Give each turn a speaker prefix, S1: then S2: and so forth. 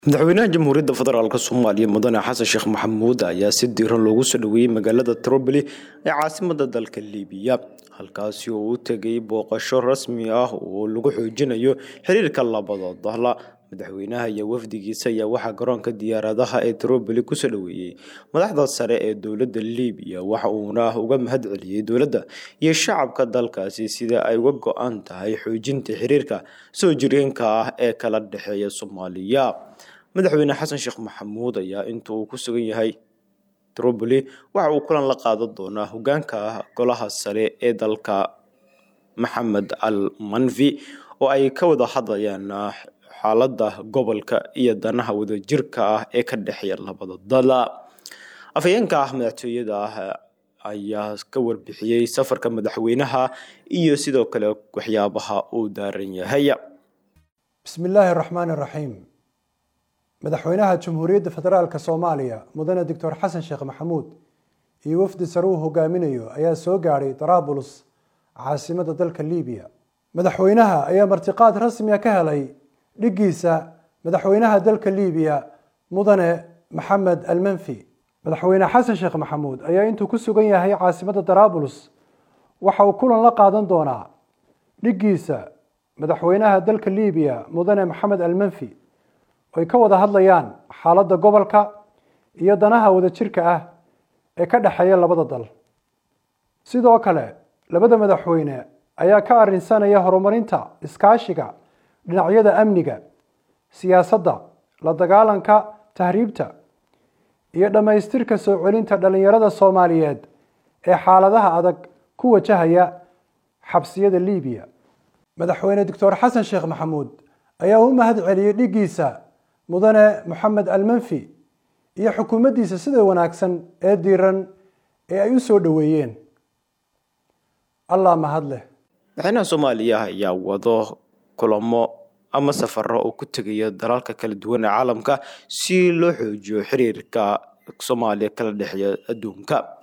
S1: madaxweynaha jamhuuriyadda federaalk soomaaliya mudane xasan sheekh maxamuud ayaa si diiran loogu soo dhoweeyey magaalada troboli ee caasimada dalka libiya halkaasi oo u tegay booqasho rasmi ah oo lagu xoojinayo xiriirka labada dahla madaxweynaha iyo wafdigiisa ayaa waxaa garoonka diyaaradaha ee troboli kusoo dhoweeyey madaxda sare ee dowladda libiya waxa uuna uga mahad celiyey dowladda iyo shacabka dalkaasi sida ay uga go-an tahay xoojinta xiriirka soo jireenka ah ee kala dhexeeya soomaaliya madaxweyne xasan sheekh maxamuud ayaa inta uu ku sugan yahay troboli waxa uu kulan la qaadan doonaa hogaanka golaha sare ee dalka maxamed al manfi oo ay ka wada hadlayaan xaaladda gobolka iyo danaha wadajirka ah ee ka dhexeeya labada dal afhayeenka ah madaxtooyada ah ayaa ka warbixiyey safarka madaxweynaha iyo sidoo kale waxyaabaha uu daaran yahay
S2: bismi illaahi raxmaani raxiim madaxweynaha jamhuuriyadda federaalk soomaaliya mudane doctor xasan sheekh maxamuud iyo wafdi sare uu hogaaminayo ayaa soo gaadhay darabulus caasimada dalka libiya madaxweynaha ayaa martiqaad rasmiga ka helay dhiggiisa madaxweynaha dalka libiya mudane maxamed almanfi madaxweyne xasan sheekh maxamuud ayaa intuu ku sugan yahay caasimada darabulus waxa uu kulan la qaadan doonaa dhiggiisa madaxweynaha dalka libiya mudane maxamed almanfi ay ka wada hadlayaan xaaladda gobolka iyo danaha wadajirka ah ee ka dhexeeya labada dal sidoo kale labada madaxweyne ayaa ka arrinsanaya horumarinta iskaashiga dhinacyada amniga siyaasadda la dagaalanka tahriibta iyo dhammaystirka soo celinta dhallinyarada soomaaliyeed ee xaaladaha adag ku wajahaya xabsiyada libiya madaxweyne doctor xasan sheekh maxamuud ayaa u mahad celiyey dhiggiisa mudane moxamed almanfi iyo xukuumaddiisa sida wanaagsan ee diiran ee ay u soo dhoweeyeen allah mahad leh
S1: madaxweynaha soomaaliya ayaa wado kulamo ama safaro oo ku tegaya dalalka kala duwan ee caalamka si loo xoojiyo xiriirka soomaaliya kala dhexeeya adduunka